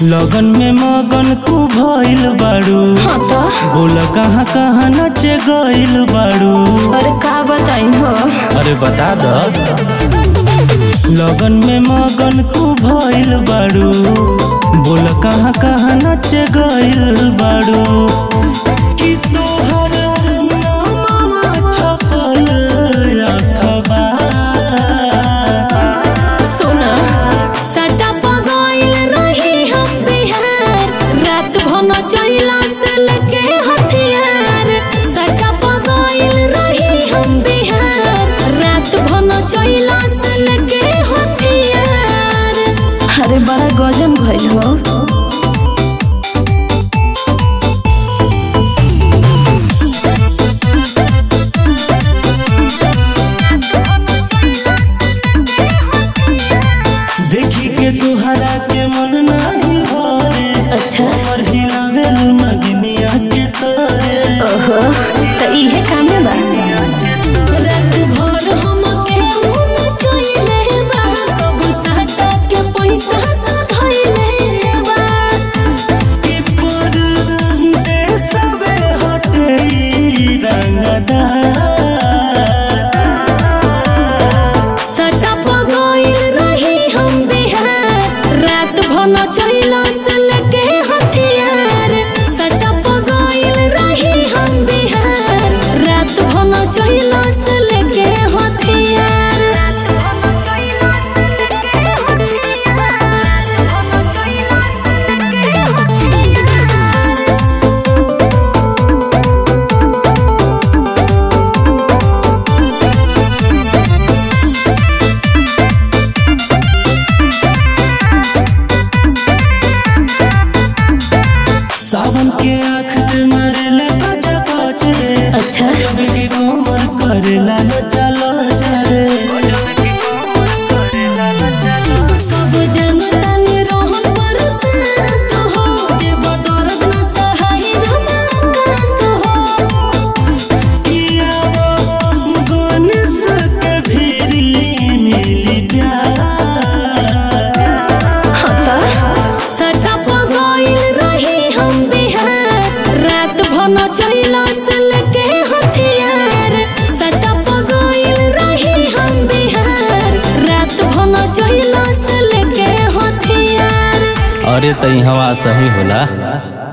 लगन में मगन तू भइल बाड़ू हाँ तो बोल कहाँ कहाँ नचे गइल बाड़ू अरे का बताई हो अरे बता द लगन में मगन तू भइल बाड़ू बोल कहाँ कहाँ नचे गइल बाड़ू कि तोहर नामवा छपल अखबार सुना सटा पगइल रही हम बिहार रात भन चइला से लेके हथियार सटा पगइल रही हम बिहार रात भन चइला से लेके हथियार अरे बड़ा गजन भइल हो देखी के तुहरा के मन नाही भरे अच्छा हमर हिलावेल नगनिया के तोरे ओहो त इहे कामे बा रात भर हमके मुन चइले बा सब साटा के पैसा धइले बा कि पर देशवे हटे ई रंगदार सटा पगइल रही हम बिहार रात भन चइला से लेके हथियार सटा पगइल रही हम बिहार रात भन चइला से लेके हथियार रात भन चइला से लेके हथियार सावन के आँख दे मरेले बजा बज रे अच्छा जब के कोमर करेला न चलो जरे सब जनता ने रोहन बरसात हो देव दर्द न सहाय रमाकांत हो किया वो गणेश के भीरी मिली प्यार हता सटा पगइल रही हम बिहार रात भन चइला से लेके हथियार सटा पगइल रही हम बिहार रात भन चइला से लेके हथियार अरे तई हवा सही होला